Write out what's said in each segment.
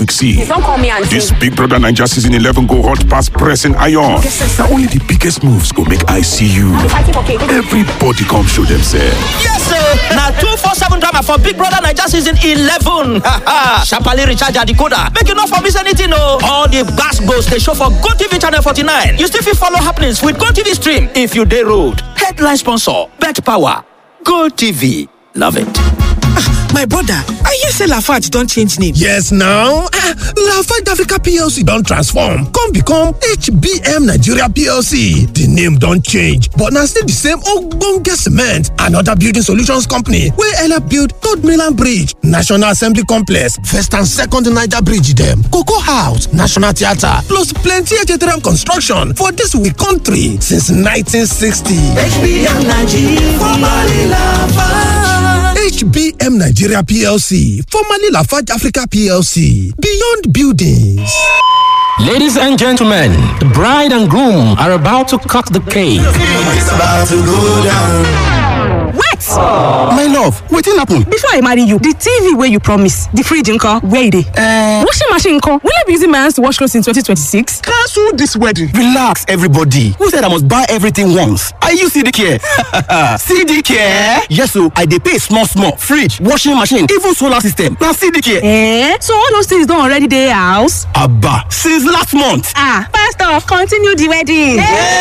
quick see. Don't call me auntie. This Big Brother Ninja season 11 go hot past pressing iron. Now only the biggest moves go make I see you. Fighting for cake. Everybody come show themselves. Yes, sir. Now two four seven drama for Big Brother Niger season eleven. Sharply recharge your decoder. Make you not for miss anything, no. All the gas goes they show for Go TV channel forty nine. You still fit follow happenings with Go TV stream if you day road. Headline sponsor: Bet Power. Go TV. Love it. My brother, I hear say Lafarge don change name. Yes now, ah, Lafarge Africa PLC don transform come become HBM Nigeria PLC. The name don change but na still the same ogbonge cement and other building solutions company wey help build Third Mainland Bridge, National Assembly Complex, First and Second Niger Bridge dem, Cocoa House, National Theatre plus plenty HTRM construction for dis we country since 1960. HBM Nigeria, formerly Lafarge. HBM Nigeria PLC, formerly Lafarge Africa PLC, Beyond Buildings. Ladies and gentlemen, the bride and groom are about to cut the cake. It's about to go down. wait my love wetin happen. before i marry you the tv wey you promise the fridge nko where e dey. Uh, washing machine nko will i be using my hands to wash clothes in 2026. cancel this wedding. relax everybody who said i must buy everything once i use cd care cd care yes o i dey pay small small fridge washing machine even solar system na cd care. Eh? so all those things don already dey house. aba since last month. ah pastor continue the wedding.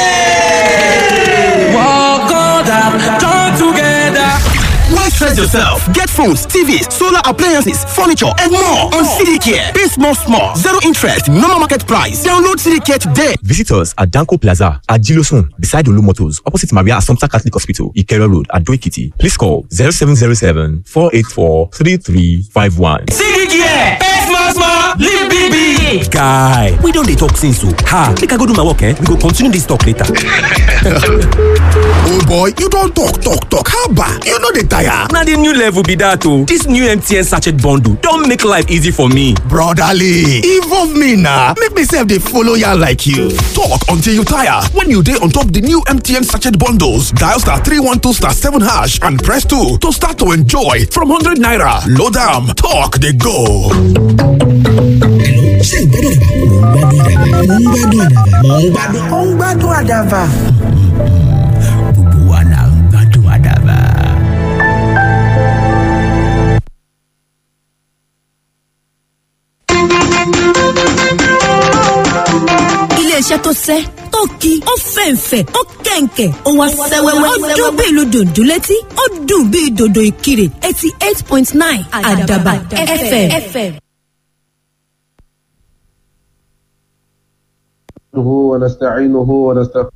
Hey! Walk on down, join together. Why stress yourself? Get phones, TVs, solar appliances, furniture, and more on CDCare. Pay small, small, zero interest, normal market price. Download CDCare today. Visit us at Danko Plaza at Gilosun, beside Olu Motors, opposite Maria Assumpta Catholic Hospital, Ikero Road, at Doikiti. Please call 0707 484 3351. CDCare, pay small, small, live big, big. Guy, we don dey talk since o. Ha, make I go do my work eh? We go continue this talk later. oh boy, you don talk, talk, talk. Haba, you no dey tire. Na the new level be that o. This new MTN sachet bundle don make life easy for me. Brotherly, involve me na. Make me sef dey follow ya like you. Talk until you tire. When you dey on top the new MTN sachet bundles, dial star 312 star 7 hash and press 2 to start to enjoy from 100 naira. Load am, talk dey go. ṣé ìgbádùn àdàbà mò ń gbádùn àdàbà mò ń gbádùn. ó ń gbádùn àdàbà. gbogbo wa là ń gbádùn àdàbà. iléeṣẹ́ tó sẹ́ tó ki ó fẹ̀ǹfẹ̀ ó kẹ̀ǹkẹ̀ ó wá sẹ́wẹ́wẹ́ ó dún bí ìlú dòdò létí ó dùn bí dòdò ìkirè eighty eight point nine àdàbà fm. ونستعينه ونستغفره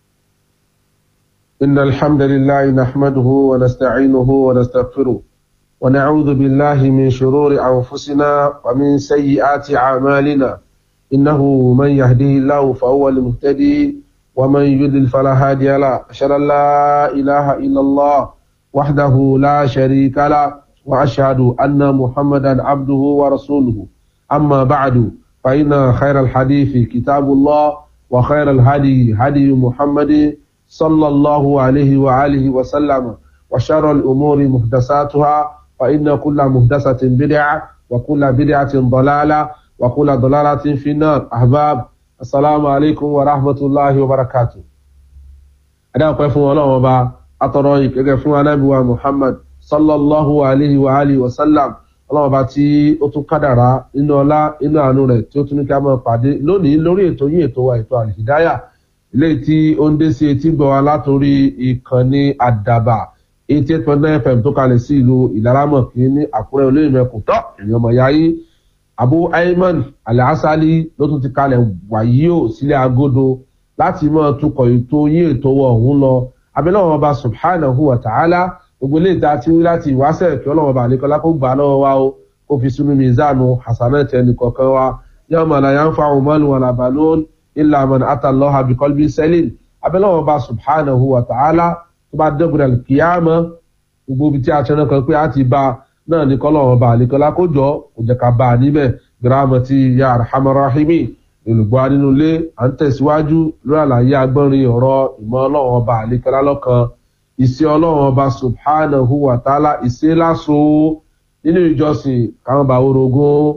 إن الحمد لله نحمده ونستعينه ونستغفره ونعوذ بالله من شرور أنفسنا ومن سيئات أعمالنا إنه من يهده الله فهو المهتدي ومن يضلل فلا هادي له أشهد أن لا إله إلا الله وحده لا شريك له وأشهد أن محمدا عبده ورسوله أما بعد فإن خير الحديث كتاب الله وخير الهدي هدي محمد صلى الله عليه وآله وسلم وشر الأمور محدثاتها فإن كل محدثة بدعة وكل بدعة ضلالة وكل ضلالة في النار أحباب السلام عليكم ورحمة الله وبركاته أنا أقول فún ọlọ́run ọba atọ́rọ ìkẹ́gẹ́ fún anábìwá muhammad sallallahu alayhi wa alihi wa sallam ọlọ́run ọba tí ó tún kádàrá nínú ọlá inú àánú rẹ̀ tí ó tún ní ká máa pàdé lónìí lórí ètò yín ètò wa ètò àlìfídáyà eléyìí tí ó ń dé sí etí gbọ́ wa látòrí ìkànnì àdàbà eighty eight point nine fm tó kalẹ̀ sí ìlú ìlaramọ̀ kí ní àkúrẹ́ olóyìnbẹ̀kùn tọ́ èèyàn ọmọ ya yín abu ayman alhasali ló tún ti kalẹ̀ wàyí ò sílẹ̀ agodo láti máa tukọ̀ ètò yín ètò wọ̀ ọ̀hún lọ abẹ́lẹ́wọ̀n ọba subhanahu wa ta'ala gbogbo ilé ìta tí wí láti ìwáṣẹ̀ kí ọlọ́wọ́n bá nìkan lákó gbà lọ́wọ́ wa o kó fi sínú mizanu hasanat ẹnì kọ̀ọ̀kan wa yóò mọ̀ láyà ń fa àwọn mọ́lù wọn àbálòun ilà àmọ́ni àtàlọ́ àbíkọ́lbí sẹ́lìn abẹ́lẹ́wọ̀n ọba subhanahu wa ta'ala tó bá dẹ́gbẹ̀rẹ̀ kíyàmọ́ gbogbo ibi tí a ṣe náà kan pé a ti ba náà ní kọ́lọ́wọ́n bá nìkan lákó jọ kò jẹ́ ká bá a níbẹ̀ gírámà ti ya arhamarahimi olùgbọ́ nínú ilé à ń tẹ̀síwájú lórí àlàyé agbọ́nrin ọ̀rọ̀ ìmọ̀ ọlọ́run ọba àlékọ́lá lọ́kan ìṣe ọlọ́run ọba subhanahu wa ta'ala ìṣe láso nínú ìjọsìn káwọn bá orogún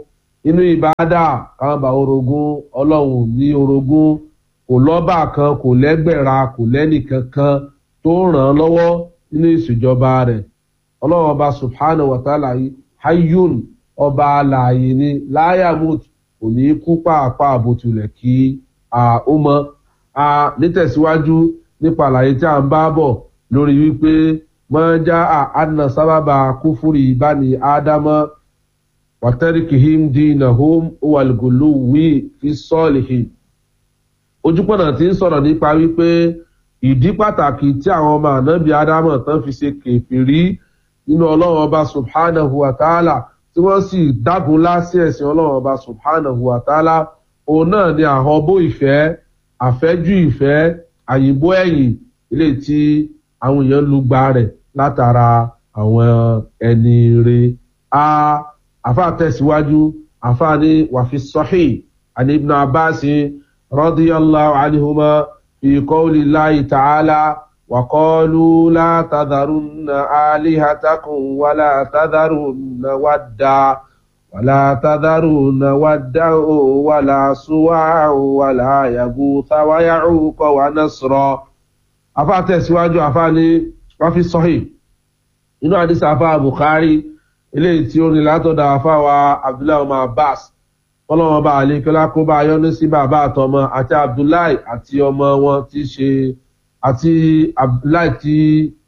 inú ìbáadà káwọn bá orogún ọlọ́run ní orogún kò lọ́bà kan kò lẹ́gbẹ̀ra kò lẹ́nìkankan tó ràn án lọ́wọ́ nínú ìṣèjọba rẹ̀ ọlọ́run ọba subhanahu wa ta'ala hayyun ọba alààyè ni láyàmut kò ní kú pàápàá àbòtulẹ̀ kí ó mọ nítẹ̀síwájú nípa àlàyé tí a ń bá bọ̀ lórí wípé mọ́jà àna sábàbà kúfúrì ìbáni ádámọ́ wàtẹ́rìkìhìm dínàhóm wàlgòló wí fi sọ́ọ̀lìhìm ojúpọ̀nà tí ń sọ̀rọ̀ nípa wípé ìdí pàtàkì tí àwọn ọmọ ànábì ádámọ̀ tán fi ṣe kèfèrí nínú ọlọ́run ọba subhanahu wa ta'ala tí wọ́n sì dágun lásì ẹ̀sìn ọlọ́run ọba subhanahu wa ta'ala òun náà ni àhọ́bó ìfẹ́ àfẹ́jú ìfẹ́ àyìnbó ẹ̀yìn ilé tí àwọn èèyàn lu gba rẹ̀ látara àwọn ẹni re a àfa tẹ̀síwájú àfa ní wàfi sọ́hì àní ibn abbas rọ́díyàlláhu anihuma fi kọ́ọ̀lì láì tààlà وقالوا لا تذرن آلهتكم ولا تذرن ودا ولا تذرن ودا ولا سواع ولا يغوث ويعوق ونصرا afa tẹ̀síwájú afa ní wọ́n fi sọ́hìn inú àdìsá afa bukhari eléyìí tí ó ní látọ̀dọ̀ afa wa abdullahi ọmọ abbas kọ́lọ́wọ́n bá àlékọ́lá kó bá yọ́nú sí bàbá àtọmọ àti abdullahi àti ọmọ wọn tí ṣe àti abdullahi tí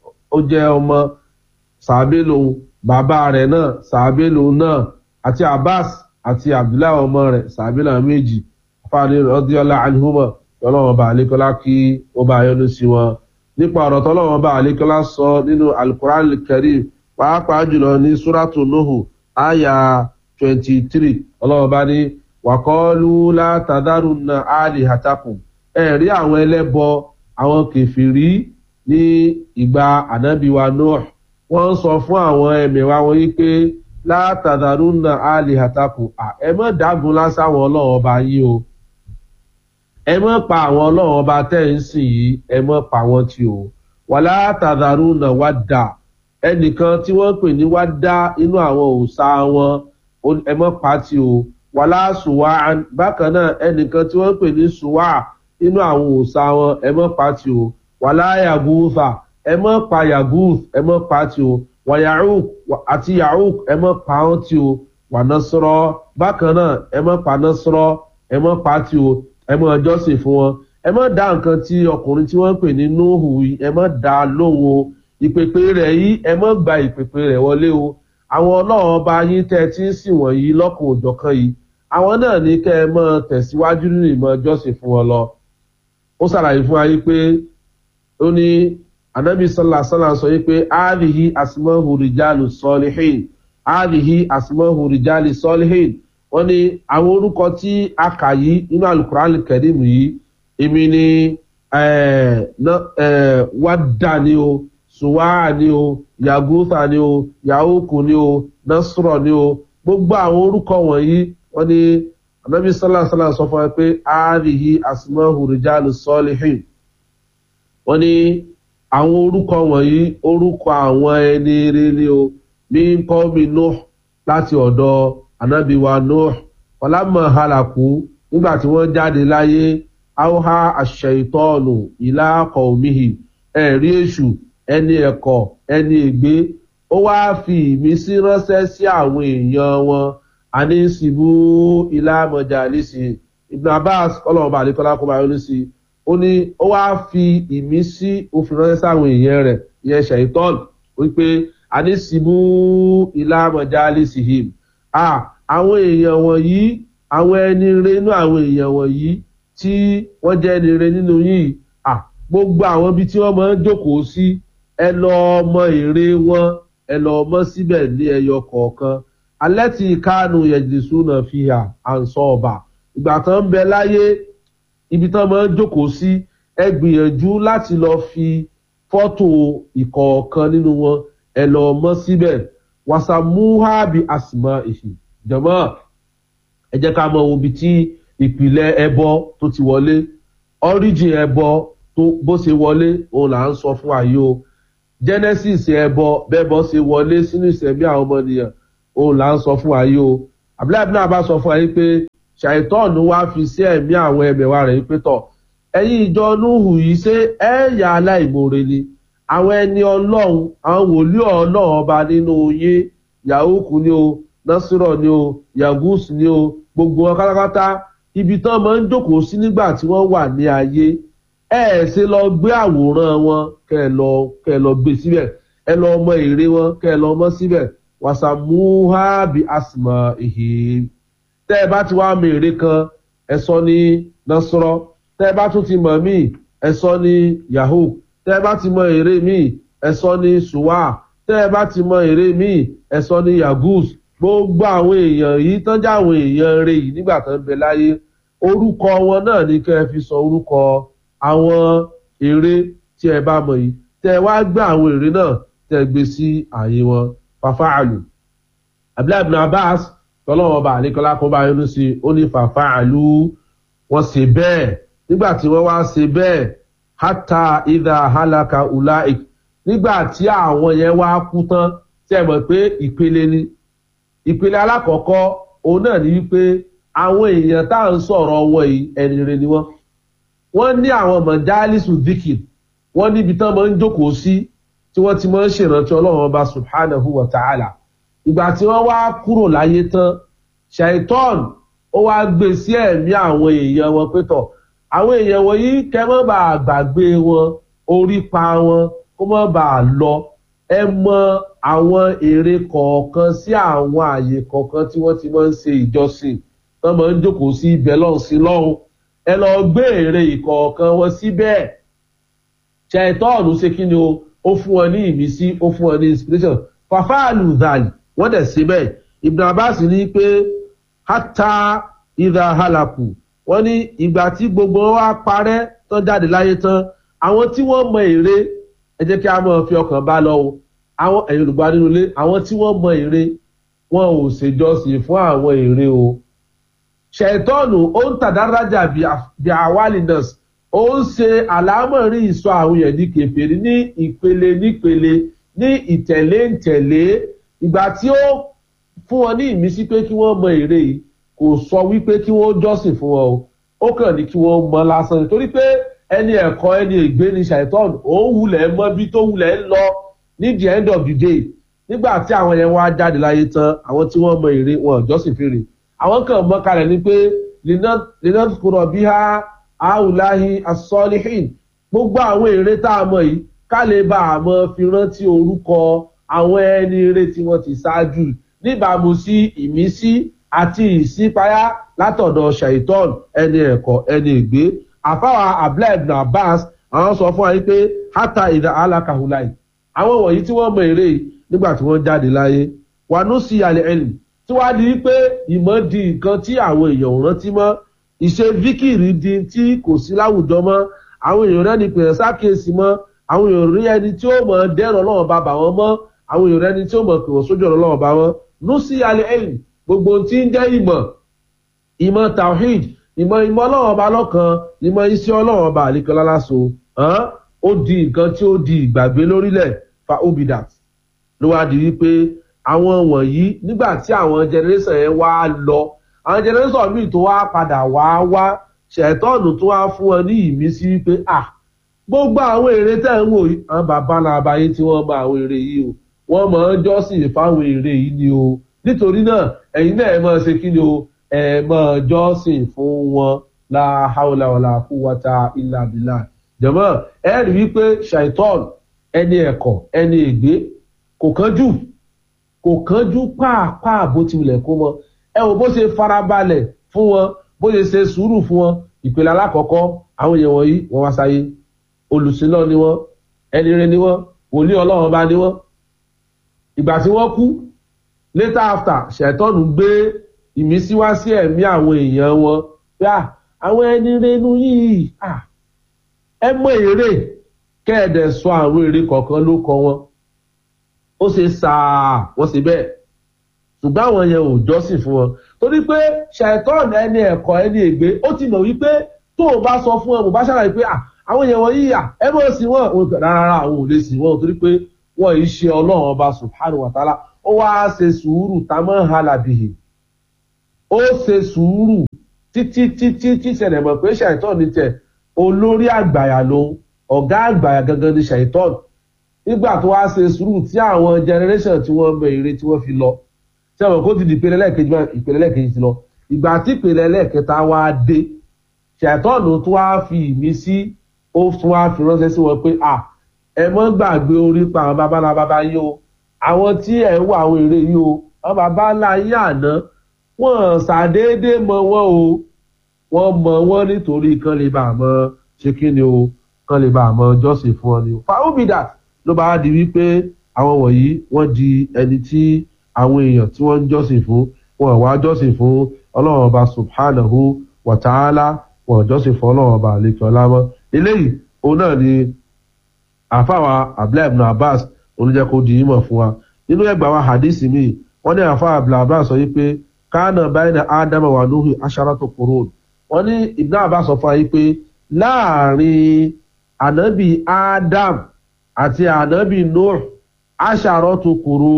ó jẹ́ ọmọ sàbẹ̀ lòun bàbá rẹ̀ náà sàbẹ̀ lòun náà àti abbas àti abdullahi ọmọ rẹ̀ sàbẹ̀ làwọn méjì fáwọn rọ́díọ́lá àlùmọ́ tọ́lọ́wọ́n bá àlékọ́lá kí ó bá yọ́nú sí wọn nípa ọ̀rọ̀ tọ́lọ́wọ́n bá àlékọ́lá sọ nínú alukuran karim pàápàá jùlọ ní suratu nuhu aya twenty three ọlọ́wọ́n bá ní wàkọ́ọ́lù látàdárù na áàlì hatakùn ẹ̀rí àwọn ẹlẹ́bọ àwọn kẹfìrí ní ìgbà ànábìwa noah wọ́n sọ fún àwọn ẹ̀mẹ̀wá wọn yí pé látàdárù na áàlì hatakùn ẹ mọ̀ dágun lásáwọn ọlọ́wọ́n ọba yín o ẹ mọ̀ pa àwọn ọlọ́run ọba tẹ́ ń sìn yìí ẹ mọ̀ pa wọ́n tí o wàlá tàdárù náà wá dà ẹnìkan tí wọ́n pè ní wá dá inú àwọn òòṣà wọn ẹ mọ̀ pa tí o wàlá sùwà bákan náà ẹnìkan tí wọ́n pè ní sùwà inú àwọn òòṣà wọn ẹ mọ̀ pa tí o wàlá yàgùfà ẹ mọ̀ pa yàgùf ẹ mọ̀ pa tí o wàyàrúk àti yàrúk ẹ mọ̀ pa wọ́n tí o wà násọ̀rọ̀ bákan náà ẹ mọ̀ pa násọ̀rọ̀ ẹ mọ̀ pa tí o ẹ mọ ọjọ́sìn fún wọn ẹ mọ dá nǹkan tí ọkùnrin tí wọ́n ń pè ní nóhù yìí ẹ mọ dá lóhùn o ìpèpè rẹ̀ yìí ẹ mọ gba ìpèpè rẹ̀ wọlé o àwọn ọlọ́run ọba yín tẹ́ ẹ ti ń sìn wọ̀nyí lọ́kùn òjọ̀kan yìí àwọn náà ní kẹ́ ẹ mọ tẹ̀síwájú nínú ìmọ̀ ọjọ́sìn fún wọn lọ ó ṣàlàyé fún wa yìí pé ó ní anabi sọlá sọlá sọ yìí pé áàdìhí àsìmọ́hù rìjálù sọlíhìn áàdìhí àsìmọ́hù rìjálù sọlíhìn wọ́n ní àwọn orúkọ tí a kà yìí nínú alukuran kẹrìmù yìí èmi ni wàdà ni o suwaa ni o yagutha ni o yahuku ni o nasrọ ni o gbogbo àwọn orúkọ wọ̀nyí wọ́n ní anabi sallallahu alaihi wasallam sọ fún wa pé àáríhi asmahu rijalu salihin wọ́n ní àwọn orúkọ wọ̀nyí orúkọ àwọn ẹni rere ni o ní kọ́mi nuh láti ọ̀dọ̀ anabi wa nuh ọlámọ halaku nígbà tí wọ́n jáde láyé auha aṣèitọ́ọ̀nù ìlà kọ̀ọ̀mìhì ẹ̀rí èṣù ẹni ẹ̀kọ́ ẹni ègbé ó wáá fi ìmísí ránṣẹ́ sí àwọn èèyàn wọn anísìbú ìlà mọ̀jàlísì ibn abbas ọlọ́run bá àlékọ́lá kó máa yọrí sí i ó ní ó wáá fi ìmísí òfin ránṣẹ́ sáwọn èèyàn rẹ̀ ìyẹn ṣèitọ́ọ̀nù wípé anísìbú ìlà mọ̀jàlísì him ah àwọn èèyàn wọ̀nyí àwọn ẹni re nínú àwọn èèyàn wọ̀nyí tí wọ́n jẹ́ ẹni re nínú yìí ah gbogbo àwọn ibi tí wọ́n máa ń jókòó sí ẹ lọ ọmọ èrè wọn ẹ lọ ọmọ síbẹ̀ ní ẹyọ kọ̀ọ̀kan alẹ́ tí kánú yẹ̀jìsú náà fi hà à ń sọ ọba ìgbà tán ń bẹ láyé ibi tán máa ń jókòó sí ẹ gbìyànjú láti lọ fi fọ́tò ìkọ̀ọ̀kan nínú wọn ẹ lọ ọmọ síbẹ̀ wasamuhabi asima èsì jọmọ ẹ jẹ ká mọ ibi tí ìpìlẹ̀ ẹbọ tó ti wọlé origin ẹbọ tó bó ṣe wọlé òun là ń sọ fún àyè o genesis ẹbọ bẹbọ ṣe wọlé sínú ìsẹmí àwọn ọmọnìyàn òun là ń sọ fún àyè o abdullahi ibn abbas sọ fún wa yìí pé ṣàìtọ́ọ̀nù wá fi sí ẹ̀mí àwọn ẹ̀mẹ̀wá rẹ̀ yìí pé tọ̀ ẹ̀yin ìjọ núhù yìí ṣé ẹ̀yà aláìmoore ni àwọn ẹni ọlọ́run àwọn wòlíì ọlọ́run ọba nínú yín yahuku ni o nasiro ni o yagus ni o gbogbo wọn pátápátá ibi tán máa ń jókòó sí nígbà tí wọ́n wà ní ayé ẹ ẹ ṣe lọ gbé àwòrán wọn kẹ ẹ lọ kẹ ẹ lọ gbé síbẹ̀ ẹ lọ mọ èrè wọn kẹ ẹ lọ mọ síbẹ̀ wàsàmúhà bí asìmọ̀ ìhè tẹ́ ẹ bá ti wá mọ èrè kan ẹ sọ ní nasiro tẹ́ ẹ bá tún ti mọ̀ míì ẹ sọ ní yahoo tẹ́ ẹ bá ti mọ èrè míì ẹ sọ ní suwa tẹ́ ẹ bá ti mọ èrè míì ẹ sọ ní yagus gbogbo àwọn èèyàn yìí tán já àwọn èèyàn rè yìí nígbà tó ń bẹ láyé orúkọ wọn náà ní kẹ́ ẹ fi sọ orúkọ àwọn èrè tí ẹ bá mọ̀ yìí tẹ́ ẹ wá gbé àwọn èrè náà tẹ́ ẹ gbé sí ààyè wọn fàfáàlù abdullahi ibn abbas tọ́lọ́wọ́n bá àlékọ́lá kó bá yọnu sí ó ní fàfáàlù wọ́n ṣe bẹ́ẹ̀ nígbà tí wọ́n wá ṣe bẹ́ẹ̀ hátà ìdá halaka ulaik nígbà tí àwọn yẹn wá kú tán tí ẹ mọ̀ pé ìpele ni ìpele alákọ̀ọ́kọ́ òun náà ní wípé àwọn èèyàn tá à ń sọ̀rọ̀ wọn yìí ẹni rere ni wọ́n wọ́n ní àwọn mọ̀jálísù dikir wọ́n níbi tán máa ń jókòó sí tí wọ́n ti máa ń ṣèrántí ọlọ́run ọba subhanahu wa ta'ala ìgbà tí wọ́n wá kúrò láyé tán shaitan ó wá gbé sí ẹ̀mí àwọn èèyàn wọn pé tọ̀ àwọn èèyàn wọ̀nyí kẹ́ mọ́ bá gbàgbé wọn orí pa wọn kó mọ́ bá lọ ẹ mọ àwọn èrè kọ̀ọ̀kan sí àwọn àyè kọ̀ọ̀kan tí wọ́n ti máa ń ṣe ìjọsìn wọ́n máa ń jókòó sí ibẹ̀ lọ́hùn sí lọ́hùn ẹ lọ gbé èrè ìkọ̀ọ̀kan wọn síbẹ̀ ṣàìtọ́ọ̀nù ṣe kí ni o ó fún wọn ní ìmísí ó fún wọn ní inspiration fàfáàlù dàlì wọ́n dẹ̀ síbẹ̀ ibn abbas ní pé hátà ìdá halaku wọ́n ní ìgbà tí gbogbo wa parẹ́ tán jáde láyé tán àwọn tí wọ́n mọ èrè ẹ jẹ́ kí a mọ̀ fi ọkàn bá lọ o àwọn ẹ̀yin olùgbà nínú ilé àwọn tí wọ́n mọ èrè wọn ò ṣèjọsìn fún àwọn èrè o ṣètọ́nù ó ń tàdárájà bí àwálì nurse ó ń ṣe àlámọ̀rí ìsọ àwọn èèyàn ní kẹfẹ́rí ní ìpele nípele ní ìtẹ̀lé ńtẹ̀lé ìgbà tí ó fún wọn ní ìmísí pé kí wọ́n mọ èrè yìí kò sọ wípé kí wọ́n jọ́sìn fún wọn o ó kàn ní kí wọ́n mọ lásán nítorí pé ẹni ẹ̀kọ́ ẹni ègbé ni ṣàìtọ́nù òun wulẹ̀ mọ́ bí tó wulẹ̀ ń lọ ní the end of the day nígbà tí àwọn yẹn wá jáde láyé tán àwọn tí wọ́n mọ èrè wọn jọ́sìn fèrè àwọn kan mọ kalẹ̀ ni pé lina kúrọ̀ bí ha àwùláhi asọ́líhìn gbogbo àwọn èrè tá a mọ̀ yìí ká lè bá a mọ fi rántí orúkọ àwọn ẹni eré tí wọ́n ti ṣáájú níbàámu sí ìmísí àti ìsípayá látọ̀dọ̀ shaitan ẹni ẹ̀kọ́ ẹni ìgbé àfáwà abdullahi ibn abbas àwọn sọ fún wa yìí pé hata ìdá alákàhùláì àwọn wọ̀nyí tí wọ́n mọ èrè yìí nígbà tí wọ́n jáde láyé wà ní sí alẹ́ ẹ̀lì tí wàá di pé ìmọ̀ di nǹkan tí àwọn èèyàn ò rántí mọ́ ìṣe vikiri di tí kò sí láwùjọ mọ́ àwọn èèyàn rẹ́ni pèrè sákèsí mọ́ àwọn èèyàn rí ẹni tí ó mọ̀ dẹ́rọ̀ lọ́wọ́ bá bà wọ́n mọ́ àwọn èèyàn rẹ́ni tí ó mọ̀ pè wọ́n sójú ọ̀rọ̀ lọ́wọ́ bá wọ́n ní sí alẹ́ ẹ̀lì gbogbo tí ń jẹ́ ìmọ̀ ìmọ̀ tawhid ìmọ̀ ìmọ̀ ọlọ́wọ́ ọba lọ́kan ìmọ̀ iṣẹ́ ọlọ́wọ́ ọba àlekọ́lá láso ó di nǹkan tí ó di ìgbàgbé lórílẹ̀ fa obidat ló wá di wípé àwọn wọ̀nyí nígbà tí àwọn generation yẹn wá lọ àwọn generation míì tó wá padà wá wá ṣẹ̀tọ́ọ̀nù tó wá fún wọn ní ìmísí wípé à gbogbo àwọn èrè tẹ̀ ń wò yìí àwọn bàbá náà abayé tí wọ́n mọ àwọn èrè yìí o wọ́n mọ̀ ọ́n jọ́sìn fáwọn èrè yìí ni o nítorí náà ẹ̀yin náà ẹ̀ máa ṣe kí ni o ẹ̀ máa jọ́sìn fún wọn la haula wala quwwata illa billah jọ̀mọ́ ẹ rí wípé ṣàìtọ́ọ̀nù ẹni ẹ̀kọ́ ẹni ègbé kò kánjú kò kánjú pàápàá bó ti wulẹ̀ kó mọ ẹ wò bó ṣe farabalẹ̀ fún wọn bó ṣe ṣe sùúrù fún wọn ìpele alákọ̀ọ́kọ́ àwọn èèyàn wọ̀nyí wọ́n wá sáyé olùsílọ́ ni wọ́n ẹni rẹ ni wọ́n wòlíì ọlọ́run bá ni wọ́n ìgbà tí wọ́n kú later after ṣẹ̀tọ́nù gbé ìmísí wá sí ẹ̀mí àwọn èèyàn wọn pé àwọn ẹni rẹ inú yìí ẹ mọ èrè kẹ́ẹ̀dẹ̀ sọ àwọn èrè kọ̀ọ̀kan ló kọ wọn ó ṣe sáà wọ́n ṣe bẹ́ẹ̀ ṣùgbọ́n àwọn yẹn ò jọ́sìn fún wọn torí pé ṣàìtọ́ọ̀nù ẹni ẹ̀kọ́ ẹni ègbé ó ti mọ̀ wípé tó o bá sọ fún ẹ mo bá ṣàlàyé pé àwọn yẹn wọ́n yíyà ẹ mọ̀ sí wọn rárá àwọn ò lè sìn wọn torí pé wọn yìí ṣe ọlọ́run ọba subhanahu wa ta'ala ó wá ṣe sùúrù tamọ́ halabihi ó ṣe sùúrù títí títí tí ṣẹlẹ̀ mọ̀ pé ṣàìtọ́ ní tẹ̀ olórí àgbàyà lòun ọ̀gá àgbàyà gangan ní ṣàìtọ́ nígbà tó wá ṣe sùúrù tí àwọn generation tí wọ́n bẹ̀rẹ̀ tí wọ́n fi lọ tí àwọn kó ti di ìpele lẹ́ẹ̀kejì máa ìpele lẹ́ẹ̀kejì ti lọ ìgbà tí ìpele lẹ́ẹ̀kẹta wá dé ṣàìtọ́nù tó wá fi ìmísí ó tún wá fi ránṣẹ́ sí wọn pé à ẹ mọ́ gbàgbé orí pa àwọn babalá baba yìí o àwọn tí ẹ̀ ń wọ àwọn èrè yìí o àwọn babalá yìí àná wọ́n ṣàdédé mọ wọn o wọ́n mọ wọn nítorí kan lè bá àmọ́ ṣe kí ni o kan lè bá àmọ́ jọ́sìn fún ọ ni o fàáhùbìdà ló bá di wípé àwọn wọ̀nyí wọ́n di ẹni tí àwọn èèyàn tí wọ́n ń jọ́sìn fún wọn wá jọ́sìn fún ọlọ́run ọba subhanahu wa ta'ala wọn jọ́sìn fún ọlọ́run ọba àlekè ọlámọ́ eléyìí òun náà ni àfàwà abdullahi ibn abbas olùjẹ́ kó di ìmọ̀ fún wa nínú ẹgbàá wa hadith mi wọ́n ní àfàwà abdullahi abbas sọ wípé kánà báyìí ní ádámà wà lóhùn aṣáràtò kúrò wọ́n ní ibn abbas sọ fún wa wípé láàrin ànábì ádám àti ànábì nuh aṣàròtò kúrò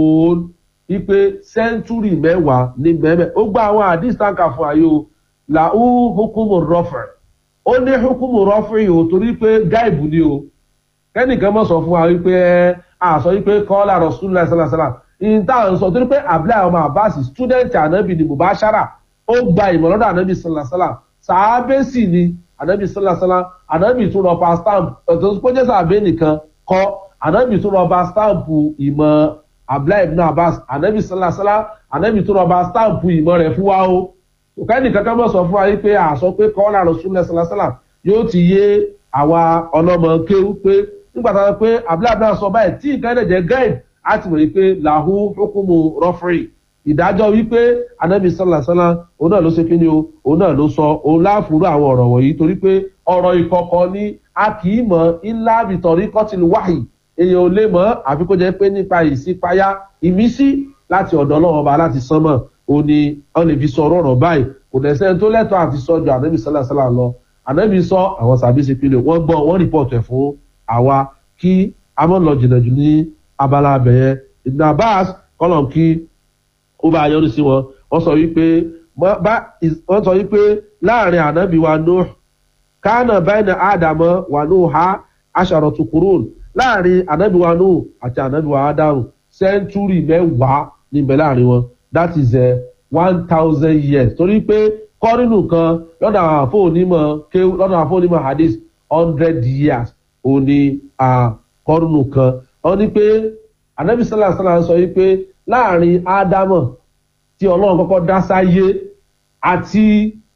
wípé sẹ́ńtúrì mẹ́wàá ní mẹ́mẹ́ ó gba àwọn hadith tanka fún ayé o làú hukumu rọfẹ̀ ó ní hukumu rọfẹ̀ yìí o torí pé gáìbù ni o kẹ́nìkan mọ̀ sọ fún wa wípé ẹ àsọ wípé kọ́lá rasulillah salasala ìta ń sọ torí pé abdullahi ọmọ abbas student anabi ni mubashara ó gba ìmọ̀ lọ́dọ̀ anabi salasala sàábẹ́sì ni anabi salasala anabi tún rọpa stamp ọ̀tọ̀ tó jẹ́ sàábẹ́ nìkan kọ́ anabi tún rọpa stamp ìmọ̀ abdullahi ibn abbas anabi salasala anabi tún rọpa stamp ìmọ̀ rẹ̀ fún wa o kẹ́nìkan kan mọ̀ sọ fún wa wípé àsọ pé kọ́lá rasulillah salasala yóò ti yé àwa ọlọ́mọ kéwú pé nígbà tá a sọ pé abúláàbúlá sọ báyìí tí nǹkan ẹ̀dẹ̀ jẹ́ gáìd á ti mọ̀ wípé làhú hukumu rọ́fìrì ìdájọ́ wípé anabi sálàsálà òun náà ló ṣe kí ni o òun náà ló sọ òun láàfúrú àwọn ọ̀rọ̀ wọ̀nyí torí pé ọ̀rọ̀ ìkọ̀kọ̀ ni a kì í mọ̀ ńlá bìtọ̀rí kọ́tìlú wáhì èèyàn ò lè mọ̀ àfi kó jẹ́ pé nípa ìsípayá ìmísí láti ọ̀dọ̀ ọlọ́run ọba láti sánmọ̀ òun ni wọ́n lè fi sọ ọ̀rọ̀ báyìí kò dẹ̀ sẹ́ni tó lẹ́tọ̀ọ́ àti sọ́jọ́ anabi sálàsálà lọ anabi sọ àwọn sàbí ṣe pé wọ́n gbọ́ wọ́n rìpọ̀tù ẹ̀ fún àwa kí a mọ̀ lọ jìnnà jù ní abala abẹ̀yẹ ibn abbas kọ́lọ̀m kí ó bá yọrí sí wọn wọ́n sọ wípé wọ́n sọ wípé láàrin ànábì wa nuh kánà báyìí àdàmọ́ wà nuh ha aṣàrọ̀ tukurun láàrin ànábì wa nuh àti ànábì wa adamu sẹ́ńtúrì mẹ́wàá níbẹ̀ láàrin wọn that is uh, one thousand years torí pé kọ́rínù kan lọ́dọ̀ àwọn àfọ onímọ̀ kéwù lọ́dọ̀ àwọn àfọ onímọ̀ hadith hundred years òní àkọ́rùnù kan wọ́n ní pé anabi sallallahu alayhi wa sallam sọ wípé láàrin ádámọ̀ tí ọlọ́run kọ́kọ́ dá sáyé àti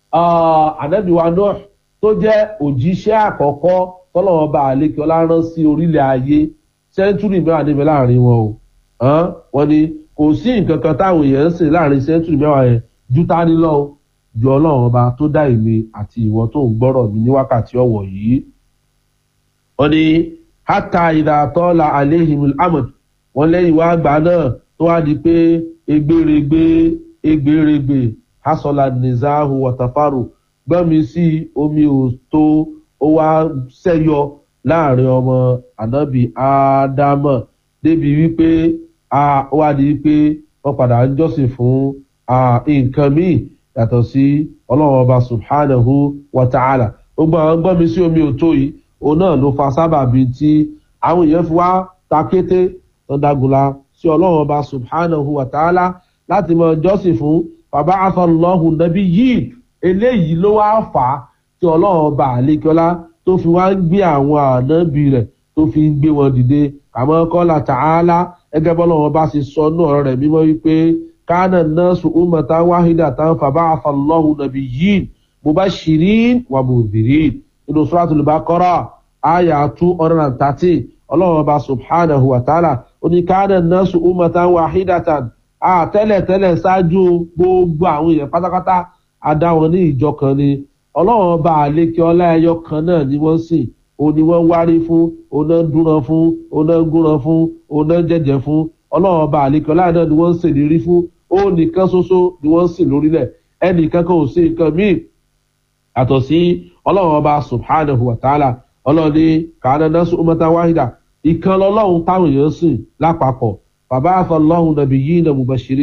anabi wa náà tó jẹ́ òjíṣẹ́ àkọ́kọ́ tọ́lọ́wọ́n bá àlékè ọlárán sí orílẹ̀ ayé sẹ́ńtúrì mẹ́wàá níbẹ̀ láàrin wọn o wọ́n ní kò sí nǹkan kan táwọn èèyàn ń sè láàrin sẹ́ńtúrì mẹ́wàá yẹn ju tání lọ́wọ́ ju ọlọ́run ọba tó dá èmi àti ìwọ tó ń gbọ́rọ̀ mi ní wákàtí ọ̀wọ̀ yìí wọ́n ní hata ìdàtọ́la alehimul amad wọ́n lẹ́yìn wá gbà náà tó wá di pé egbèrègbè egbèrègbè hasola nizahu watafaru gbọ́nmi sí omi ò tó ó wá sẹ́yọ láàrin ọmọ ànábì ádámọ̀ débi wípé ó wá di wípé wọ́n padà ń jọ́sìn fún nǹkan míì yàtọ̀ sí ọlọ́run ọba subhanahu wa ta'ala ó gbọ́nmi sí omi ò tó yìí òun náà ló fa sábàbí tí àwọn èèyàn fi wá ta kété dandagunla sí ọlọ́run ọba subhanahu wa ta'ala láti mọ jọ́sìn fún bàbá afọlọ́hùn nàbí yìí eléyìí ló wá fà á tí ọlọ́run ọba àlékọ́lá tó fi wá ń gbé àwọn ànábì rẹ̀ tó fi ń gbé wọn dìde àmọ́ kọ́lá ta'ala ẹgẹ́ bọ́lọ́run ọba ṣe sọ ní ọ̀rọ̀ rẹ̀ mímọ́ wípé kánà náà sùn ummatan wahida tán bàbá afọlọ́hùn nàbí yìí mubashirin wa mudhirin inú suratul baqara àyà two hundred and thirty ọlọ́run ọba subhanahu wa ta'ala oníkàánà nọ́ọ̀sù umatan wahidatan àtẹ́lẹ̀tẹ́lẹ̀ ṣáájú gbogbo àwọn èèyàn pátápátá adá wọn ní ìjọ kan ni ọlọ́run ọba àlékè ọlá ẹyọ kan náà ni wọ́n sìn òun ni wọ́n wárí fún òun náà dúnran fún òun náà gúnran fún òun náà jẹ̀jẹ̀ fún ọlọ́run ọba àlékè ọlá náà ni wọ́n ń ṣèlérí fún òun nìkan ṣoṣo ni wọ́n ń sìn lórílẹ̀ ẹnìkan kan ò sí nǹkan míì àtọ̀ sí ọlọ́run ọba subhanahu wa ta'ala ọlọ́run ní kàánà náà sún umata wahida ìkan lọ́lọ́run táwọn èèyàn sìn lápapọ̀ bàbá àfọlọ́hún nàbí yìí nà mubashiri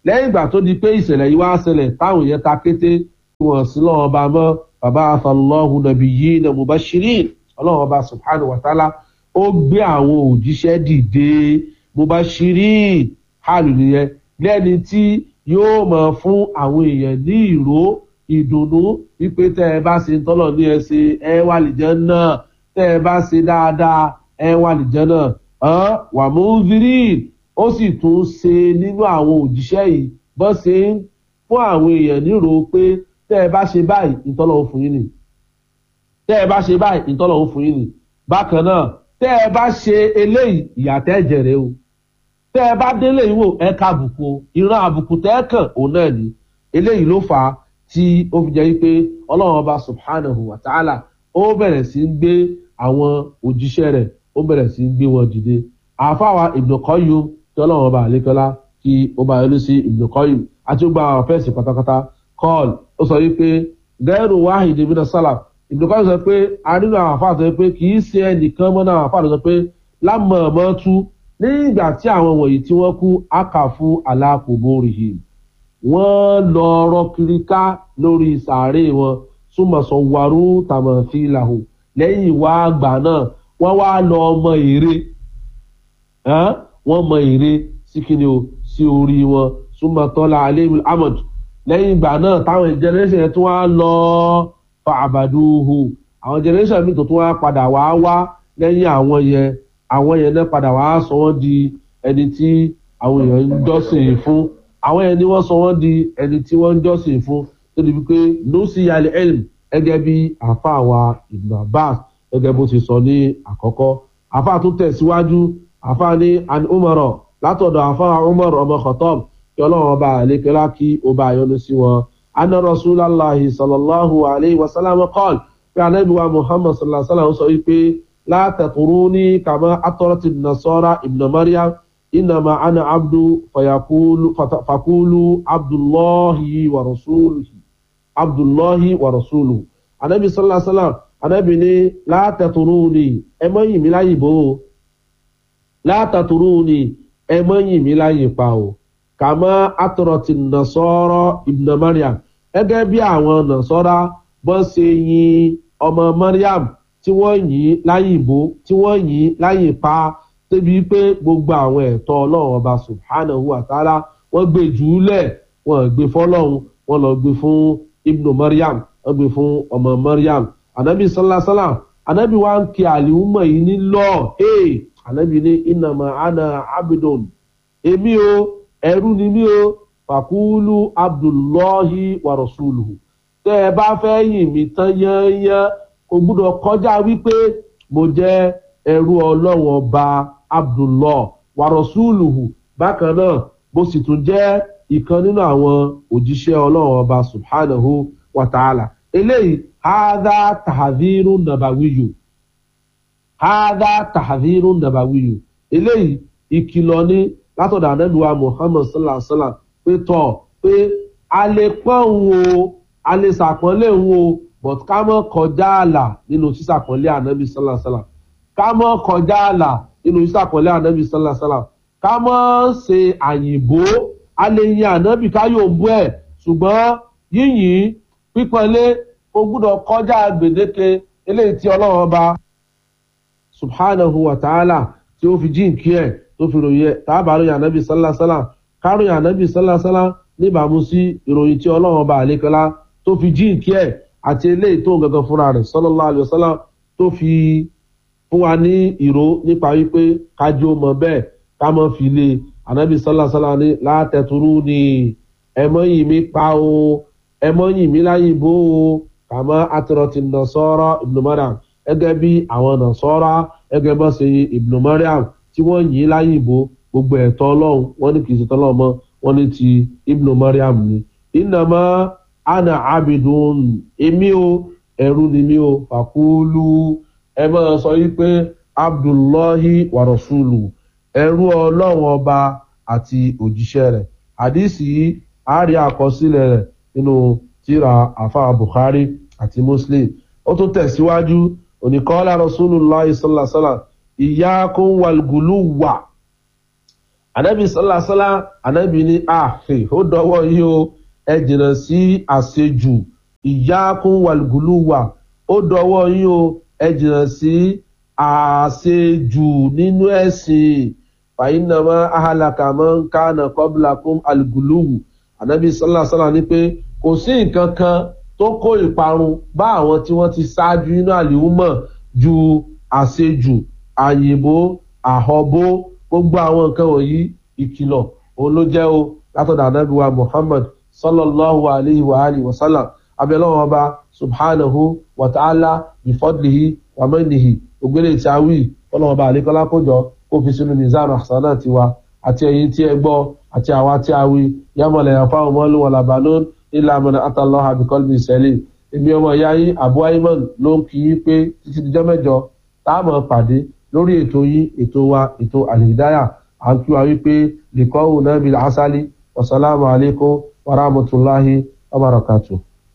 lẹ́yìn ìgbà tó di pé ìṣẹ̀lẹ̀ yìí wá ṣẹlẹ̀ táwọn èèyàn ta kété wọn sí lọ́wọ́ ọba mọ́ bàbá afọlọ́hùn nàbí yìí nà mubashirin ọlọ́run ọba subhanahu wa ta'ala ó gbé àwọn òjíṣẹ́ dìde mubashirin hàlù nìyẹn lẹ́ni tí yóò mọ̀ fún àwọn èèyàn ní ìró ìdùnnú wípé tẹ́ ẹ bá ṣe tọ́lọ̀ ní ẹ ṣe ẹ wà lìjẹ́ náà tẹ́ ẹ bá ṣe dáadáa ẹ wà lìjẹ́ náà wà mú virí ó sì tún ṣe nínú àwọn òjíṣẹ́ yìí bọ́ ṣe ń fún àwọn èèyàn nírò pé tẹ́ ẹ bá ṣe báyìí ìtọ́lọ̀ ń fún yín nì tẹ́ ẹ bá ṣe báyìí ìtọ́lọ̀ ń fún yín nì bákan náà tẹ́ ẹ bá ṣe eléyìí ìyàtẹ́ ẹ̀jẹ̀rẹ̀ o tẹ́ ẹ bá délé ìwò ẹ ká àbùkù o ìran àbùkù tẹ́ ẹ kàn òun náà ni eléyìí ló fà á tí ó fi jẹ́ pé ọlọ́run ọba subhanahu wa ta'ala ó bẹ̀rẹ̀ sí ń gbé àwọn òjíṣẹ́ rẹ̀ ó bẹ̀rẹ̀ sí ń gbé wọn dìde àfáwa ìbùnúkọ́yù tí ọlọ́run ọba àlékọ́lá kí ó bá yọlú sí ìbùnúkọ́yù àti ó gba àwọn fẹ́ẹ̀sì pátápátá kọ́ọ̀lù ó sọ wípé gẹ́rù wáhìdì mina sálàm ìbùnúkọ́yù sọ pé a nínú àwọn àfáà sọ pé kì í ṣe ẹnìkan mọ́ náà àfáà sọ pé lámọ̀ọ́mọ́ tú nígbà tí àwọn wọ̀nyí tí wọ́n kú ákà fún alákòbórìhìm wọ́n lọ rọ kiri ká lórí sàárè wọn súnmọ̀sọ warú tàmọ̀fìlàhù lẹ́yìn wá àgbà náà wọ́n wá lọ ọmọ èrè wọ́n mọ èrè sí kíni o sí orí wọn súnmọ̀tọ́lá alẹ́mí ahmed lẹ́yìn ìgbà náà táwọn generation yẹn tún wá lọ fa àbàdúhù àwọn generation mi tó tún wá padà wá wá lẹ́yìn àwọn yẹn àwọn yẹn náà padà wá sọ wọ́n di ẹni tí àwọn èèyàn ń jọ́sìn fún àwọn yẹn ni wọ́n sọ wọ́n di ẹni tí wọ́n ń jọ́sìn fún tó di wípé nusi yali elm gẹ́gẹ́ bí àfa àwa ibn abbas gẹ́gẹ́ bó ti sọ ní àkọ́kọ́ àfa tó tẹ̀síwájú àfa ní an umaro látọ̀dọ̀ àfa umar ọmọ khatab kí ọlọ́run ọba àlékelá kí ó bá yọnu sí wọn anna rasulallah sallallahu alayhi wa sallam kọ́l pé anabiwa muhammad sallallahu alayhi wa sallam sọ wípé látẹ̀kùrúní kàmá atọ́rọ̀tì nasọ́ra ibn mariam inama ana abdu fayakulu fakulu abdullahi wa rasuluhi abdullahi wa rasuluhu anabi sallallahu alaihi wasallam anabi ni látẹ̀kùrúní ẹ mọ́ yìn mí láyè bò ó látẹ̀kùrúní ẹ mọ́ yìn mí láyè pa o kàmá atọ́rọ̀tì nasọ́ra ibn mariam gẹ́gẹ́ bí àwọn nasọ́ra bọ́ ṣe yin ọmọ mariam tí wọ́n yìn láyìnbó tí wọ́n yìn láyìn pa débi pé gbogbo àwọn ẹ̀tọ́ ọlọ́run ọba subhanahu wa ta'ala wọ́n gbé jùúlẹ̀ wọ́n gbé fọlọ́run wọ́n lọ gbé fún ibnu mariam wọ́n gbé fún ọmọ mariam anabi sallasala anabi wa ń kí àlìhùmọ̀ yìí ní lọ ee anabi ní ìnàmà ana abidun èmi o ẹrú ni mí o fàkúlù abdullahi wa rasuluhu tẹ́ ẹ bá fẹ́ yìn mí tán yányán kò gbúdọ̀ kọjá wípé mo jẹ́ ẹrú ọlọ́run ọba abdullah warosuluhu bákan náà mo sì tún jẹ́ ìkan nínú àwọn òjíṣẹ́ ọlọ́run ọba subhanahu wa ta'ala eléyìí hadha tahadhiru nabawiyu hadha tahadhiru nabawiyu eléyìí ìkìlọ̀ ní látọ̀dọ̀ àdẹ́lùwà muhammad sallallahu alaihi wa sallam pé tọ̀ pé a lè pọ́n òun o a lè sàpọ́nlé òun o but ká mọ́ kọjá àlà nínú sísàpọ̀lé ànábì sálàsálà ká mọ́ kọjá àlà nínú sísàpọ̀lé ànábì sálàsálà ká mọ́ ṣe àyìnbó a lè yin ànábì ká yóò bú ẹ̀ ṣùgbọ́n yíyìn pípọ́nlé ó gbúdọ̀ kọjá gbèdéke eléyìí tí ọlọ́run ọba subhanahu wa ta'ala tí ó fi jíǹkí ẹ̀ tó fi ròyìn ẹ̀ tábà ròyìn ànábì sálàsálà ká ròyìn ànábì sálàsálà níbàámu sí ìròyìn tí ọlọ́run ọba àlékọ́lá tó fi jíǹkí ẹ̀ àti eléyìí tó ń gangan fúnra rẹ̀ sọlọ́lá àlùsọ́lá tó fi fún wa ní ìró nípa wípé kájú mọ bẹ́ẹ̀ ká mọ́ fi lé anabi sọlá sọlá ní látẹ̀túrú ni ẹmọ yìí mi pa o ẹmọ yìí mi láyé bó o kàmọ́ àtúrọ̀tì nàṣọ́rọ́ ibnu mariam gẹ́gẹ́ bí àwọn nàṣọ́rọ́ gẹ́gẹ́ bọ́ sí ibnu mariam tí wọ́n yìn láyé bó gbogbo ẹ̀tọ́ ọlọ́run wọ́n ní kì í ṣe tọ́lọ́ mọ́ wọ́n ní ti ibnu mariam ni ìnàmọ́ ana abidun èmi o ẹrú ni mi o fàkúlù ẹ máa sọ yí pé abdullahi warasulu ẹrú ọlọ́run ọba àti òjíṣẹ́ rẹ̀ àdìsí àárí àkọsílẹ̀ rẹ̀ nínú tíra àfa buhari àti muslim ó tún tẹ̀síwájú oníkọ́lá rasulillah sallasala ìyá kún wàlgùlù wà anabi sọlásọlá anabi ní àhè ó dọwọ́ yìí o ẹ jìnnà sí àṣejù ìyá kún wàlúgùlùwà ó dọwọ́ yìí o ẹ jìnnà sí àṣejù nínú ẹ̀sìn fàyínàmọ́ ahàlàkàmọ́ kánà kọ́bùlàkùn àlùgùlùwù anabi sọlásọlá ní pé kò sí nǹkan kan tó kó ìparun bá àwọn tí wọ́n ti ṣáájú nínú àlìhùmọ̀ ju àṣejù àyìnbó àhọ́bó gbogbo àwọn nǹkan wọ̀nyí ìkìlọ̀ òun ló jẹ́ o látọ̀dọ̀ anábìwá muhammad sallallahu alayhi wa alihi wa sallam abẹ́lẹ́wọ̀n ọba subhanahu wa ta'ala bifadlihi wa mẹ́nihi ògbélé tí a wí ọlọ́wọ́n ọba àlékọ́lá kójọ kó fi sínú mizan àṣánà tiwa àti ẹ̀yìn tí ẹ gbọ́ àti àwa tí a wí yàmọ̀lẹ̀ yàfa ọmọlú wọn làbánún ilà àmọ́nà àtàlọ́ àbíkọ́lù ìṣẹ̀lẹ̀ èmi ọmọ ìyá yín abu ayman ló ń kí yín pé títí dijọ́ mẹ́jọ táàmù pàdé lórí ètò yín ètò wa ètò àlìdáyà à ń kí wa wípé lìkọ́hù náà bí asálí wasalaamu alaykum wa rahmatulahi wa barakatu.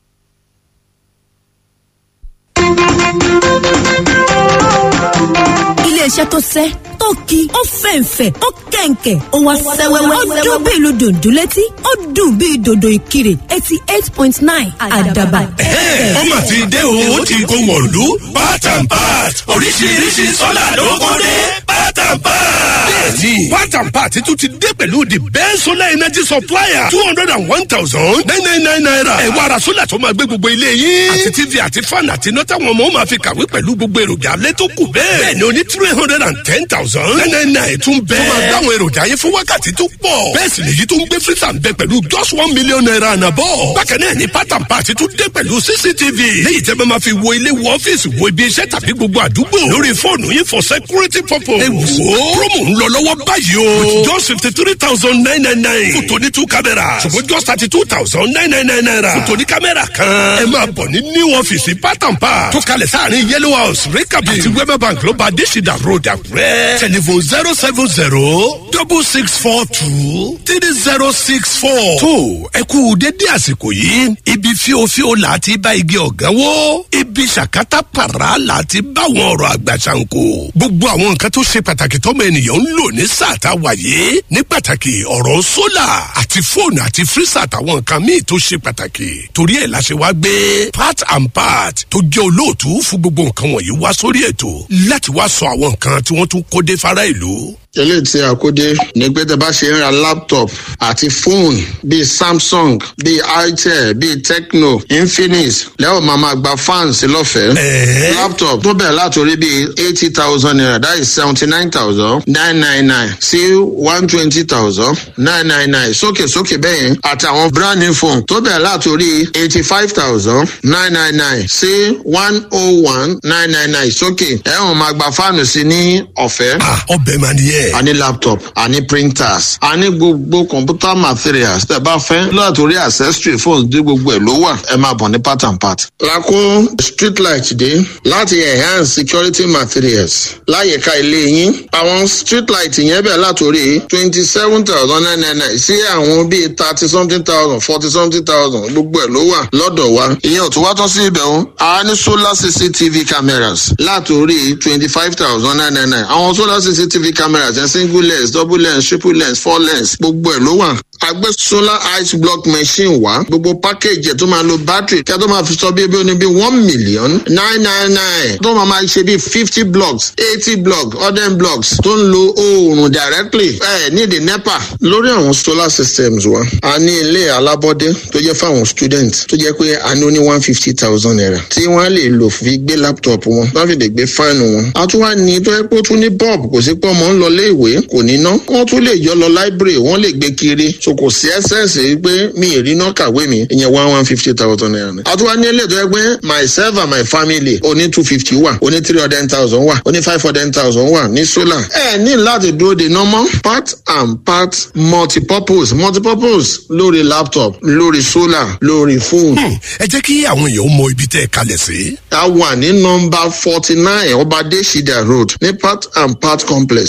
iléeṣẹ́ tó sẹ́ tó ki ó fẹ̀ǹfẹ̀ ó kẹ̀ǹkẹ̀ ó wá sẹ́wẹ́wẹ́ ó dún bí ìlú dòdò létí ó dùn bí dòdò ìkirè eighty eight point nine àdàbà. ọmọ ti dé o ó ti kó wọ̀lú part and part oríṣiríṣi sọ́là ló kọ́ dé part and part. bẹ́ẹ̀ni part and part tún ti dé pẹ̀lú the best solar energy supplier two hundred and one thousand nine nine nine naira. ẹ wá ra sólà tó máa gbé gbogbo ilé yín. àti tv àti fan àti iná táwọn ọmọ máa fi kàwé pẹ̀lú gbogbo èròjà alẹ́ tó kù bẹ́ẹ̀. bẹ́ẹ̀ni o ní three hundred and ten thousand nine nine nine tún bẹ́ẹ̀. tó máa gbá àwọn èròjà yẹn fún wákàtí tó pọ̀. bẹ́ẹ̀ sì nìyí tó ń gbé freezer ń bẹ pẹ̀lú just one million naira and above. bákan náà ni part and part tún dé pẹ̀lú cctv. léyìí tẹ́ bá máa fi wo ilé wo ọ́fíìsì wo ibi iṣẹ́ tàbí gbogbo àdúgbò. lórí fóònù yín for security purpose. ẹ wò ó promo ń lọ lọ́wọ́ báyìí o. with just fifty three thousand nine nine nine. fún tòní two cameras. ṣùgbọ́n just thirty two thousand nine nine nine naira. fún tòní kámẹ́rà kan. ẹ máa bọ̀ ní new ọ́fíìsì part and part. tó kalẹ̀ sáàrin yellow house rekabi. àti wema bank ló bá adésìdá road àkúrẹ́. telephone zero seven zero double six four two three zero six four. tó ẹ kú dédé àsìkò yìí ibi fíofío là á ti bá igi ọ̀gán wó ibi ṣàkátà pàrà là á ti bá àwọn ọ̀rọ̀ àgbà ṣàǹkó. gbogbo àwọn nǹkan tó ṣe pàtàkì tọ́mọ ènìyàn ń lò ní sáà tá a wà yìí ní pàtàkì ọ̀rọ̀ sólà àti fóònù àti fírísà àtàwọn nǹkan míì tó ṣe pàtàkì torí ẹ̀ la ṣe wá gbé part and part tó jẹ́ olóòtú fún gbogbo nǹkan wọ̀nyí wá sórí ètò láti wá sọ àwọn nǹkan tí wọ́n tún kó dé fara ìlú eléyìí tí a kó dé ní pé tẹ bá ṣe ń ra laptop àti fóònù bíi samsung bíi itel bíi tecno infinix lẹ́wọ̀n máa ma gba fans lọ́fẹ̀ẹ́. laptop tó bẹ̀rẹ̀ látòrí bíi eighty thousand naira that is seventy nine thousand nine nine nine sí one twenty thousand nine nine nine sókè sókè bẹ́yẹn àtàwọn brand new phone tó bẹ̀rẹ̀ látòrí eighty five thousand nine nine nine sí one oh one nine nine nine sókè ẹ̀wọ̀n máa gba fáànù sí ní ọ̀fẹ́. ọbẹ̀ máa ní yẹ. a ní laptop a ní printers a ní gbogbo computer materials tẹ bá fẹ́ látòrí accessory phones dé gbogbo ẹ̀ ló wà ẹ máa bọ̀ ní part and part. lakó street light dé láti enhance security materials láyìíká ilé yín àwọn street light yẹn bẹ̀ látòrí twenty seven thousand nine nine nine sí àwọn bíi thirty something thousand forty something thousand gbogbo ẹ̀ ló wà lọ́dọ̀ wa ìyẹn ò tún wá tán sí ibẹ̀ o a ní solar cctv cameras látòrí twenty five thousand nine nine nine àwọn solar cctv cameras yẹn single lens double lens triple lens four lens gbogbo ẹ̀ ló wà agbé solar ice block machine wá gbogbo package ẹ̀ tó máa lo battery kí a tó máa fi sọ bí ebi oní bí one million nine nine nine tó máa máa ṣe bí fifty blocks eighty blocks hundred blocks tó ń lo oòrùn directly ẹ ní the nepa lórí àwọn solar systems wa a ní ilé alábọ́dé tó jẹ́ fáwọn student tó jẹ́ pé a ní ó ní one fifty thousand naira tí wọ́n lè lò fi gbé laptop wọn wọ́n fi lè gbé fáànù wọn a tún wá ní tó yẹ pé ó tún ní bulb kò sí pé ọmọ ń lọ lé ìwé kò ní ná wọ́n tún lè yọ lọ library wọ́n lè gbé kiri so kò sí ẹsẹ̀nsì pé mi ì rí náà kàwé mi ìyẹn one one fifty thousand naira ni. àtúwá ní ilé tó yẹ pé myself and my family oní two fifty wà oní three hundred thousand wà oní five hundred thousand wà ní solar. ẹ ní láti dúró de normal part and part multipurpose multipurpose lórí laptop lórí solar lórí phone. ẹ jẹ́ kí àwọn èèyàn mọ ibi tẹ́ ẹ kalẹ̀ sí. a wà ní nọmba forty nine ọba adésídà road ní part and part complex a wà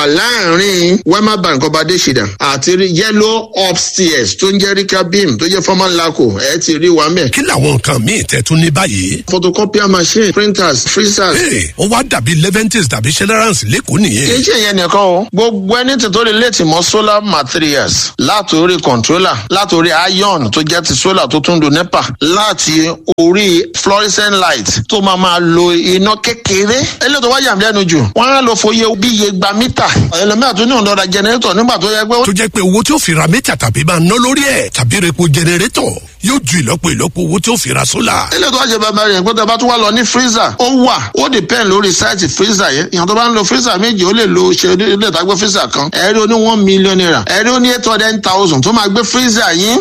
wà láàrin wema bank ọbadé ṣìdá àti yellow upstairs tó ń jẹ́ rika beam tó jẹ́ former laco ẹ ti rí wa mẹ́. kí làwọn nǹkan míì tẹ́ tún ní báyìí. photocopier machine printers freezers. ee ó wá dàbí leventis tàbí generals lẹ́kọ̀ọ́ nìyẹn. kì í ṣe ìyẹn nìkan o gbogbo ẹni tí tó lè létí mọ solar materials látòrí controller látòrí iron tó jẹ́ ti solar tó tún do nepa láti orí fluorescent light tó máa máa lo iná kékeré eléyìí tó wá yà mí lẹ́nu jù wọ́n á lọ fòye bí iye gba mítà ẹlòmíà tó ní òǹdọ̀ra generator nígbà tó yẹ pé. tó jẹ́ pé owó tí ó fi ra mítà tàbí máa ná lórí ẹ̀ tàbí repo generator yóò ju ìlọ́po ìlọ́po owó tí ó fi ra solar. eléyìí tó wá ṣe bàbá rẹ̀ pé tó bá tún wá lọ ní freezer ó wà ó depend lórí sáìtì freezer yẹn ìyàn tó bá ń lo freezer méjì ó lè lo ṣe ilé ìtagbé freezer kan ẹ̀rí ó ní one million naira ẹ̀rí ó ní eight hundred thousand tó máa gbé freezer yín